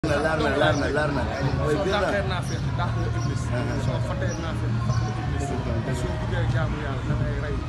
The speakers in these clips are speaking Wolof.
na leer na leer na leer na mooy soo biir na dàqee naa fekk dàq nga iblis soo fatee naa fekk fat nga iblis te soo buggee jaamu yàlla da ngay rey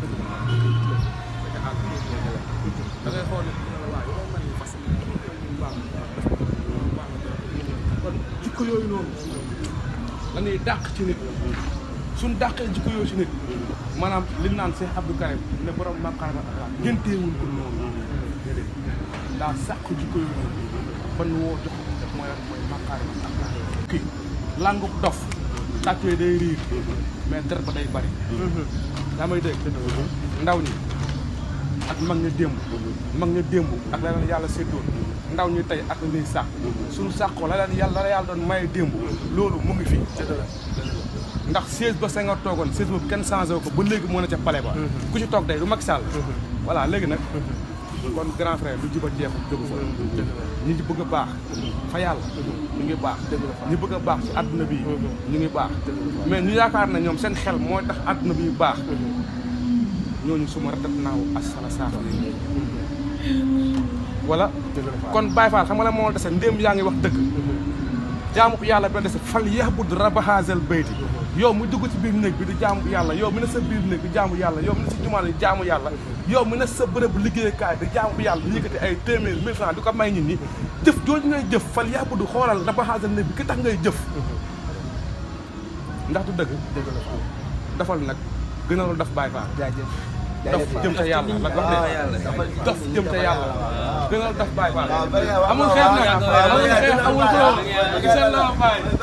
da àgg da ngay xool ne dina la waay yow mel ni fas baax baax kon jikko yooyu noonu la ñuy dàq ci nit suñ dàqee jikko yooyu ci nit maanaam li ñu naan Cheikh Abdou Karim ne borom maqaama ak génteewul ko noonu déedéet daa sàq jikko yooyu noonu ban woo jox ko def mooy lan mooy maqaama ak kii langu dof tàccee day riir mais deret ba day bari daa may dégg ndaw ñi ak mag ña démb mag ña démb ak la leen yàlla séddoon ndaw ñi tey ak la ñuy sàq suñu sàqoo la leen yàlla la yàlla doon maye démb loolu mu ngi fi ndax siège ba Senghor toogoon siège boobu kenn changé wu ko ba léegi moo na ca palais ba ku ci toog day du Macky Sall voilà léegi nag kon grand frère lu jiba jeexu jógu fa ñi ci bëgg a baax fa yàlla ñu ngi baax ñi bëgg a baax ci àdduna bi ñu ngi baax mais ñu yaakaar na ñoom seen xel mooy tax àdduna bi baax ñooñu suma ratat naaw asala saafa wala kon Baye Fall xam nga la moo dese ndéem yaa ngi wax dëgg jaamu ko yàlla benn dese fal yahbud rabba haazal bayti yow mu dugg ci biir néeg bi di jaamu yàlla yow mi ne sa biir néeg di jaamu yàlla yow mi ne sa jumaa di jaamu yàlla yow mi ne sa bërëb liggéeykaay di jaamu yàlla di yëkkati ay téeméer mille francs di ko may nit ñi jëf jooju ngay jëf fal yahbud xoolal rabba haazal néeg bi ki tax ngay jëf ndax du dëgg dafal nag gënalu daf Baye Fall dof jëm ca yàlla la wax de dof jëm ca yàlla gënal daf Baye Fall amul xeex nag amul xeex amul xeex seen la Baye